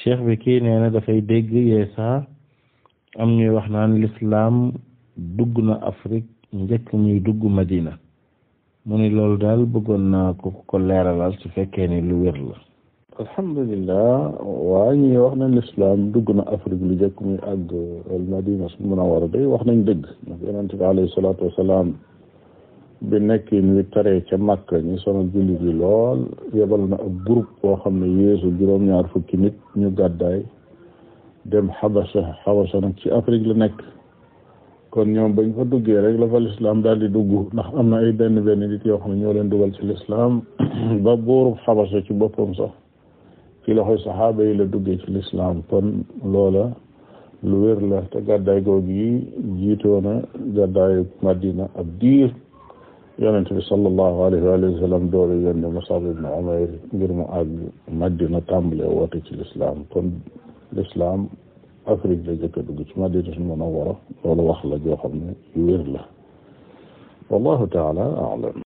cheikh bi kii nee na dafay dégg yeesa am ñuy wax naan l'islam dugg na Afrique njëkk muy dugg Madina mu ni loolu daal bëggoon naa ko ko leeralal su fekkee ni lu wér la alhamdulillah waa ñi wax nañ l'islam dugg na Afrique lu njëkk muy àgg al Madina su munawwara day wax nañ dëgg ndax yonent bi alayhi salaatu wasalaam bi nekkin wi taree ca Makka ñi sonal jullit yi lool yebal na ab groupe boo xam ne yéesu juróom-ñaar fukki nit ñu gàddaay dem xabasa xabasa nag ci Afrique la nekk kon ñoom bañ fa duggee rek la fa lislaam daal di dugg ndax am na ay benn benn nit yoo xam ne ñoo leen dugal ci lislaam ba buurub xabasa ci boppam sax ci loxoy saxaaba yi la duggee ci lislaam kon loola lu wér la te gàddaay googu yi jiitoona gàddaayu Madina ab diir yonente bi sallallahu alayhi wa sallam doolu yónne Musab ibn Umayr ngir mu àgg Madina tàmbale woote ci lislaam kon lislaam Afrique la jëkk a dugg ci Madinatul Munawwara loolu wax la joo xam ne yu wér la wallahu taala a'lam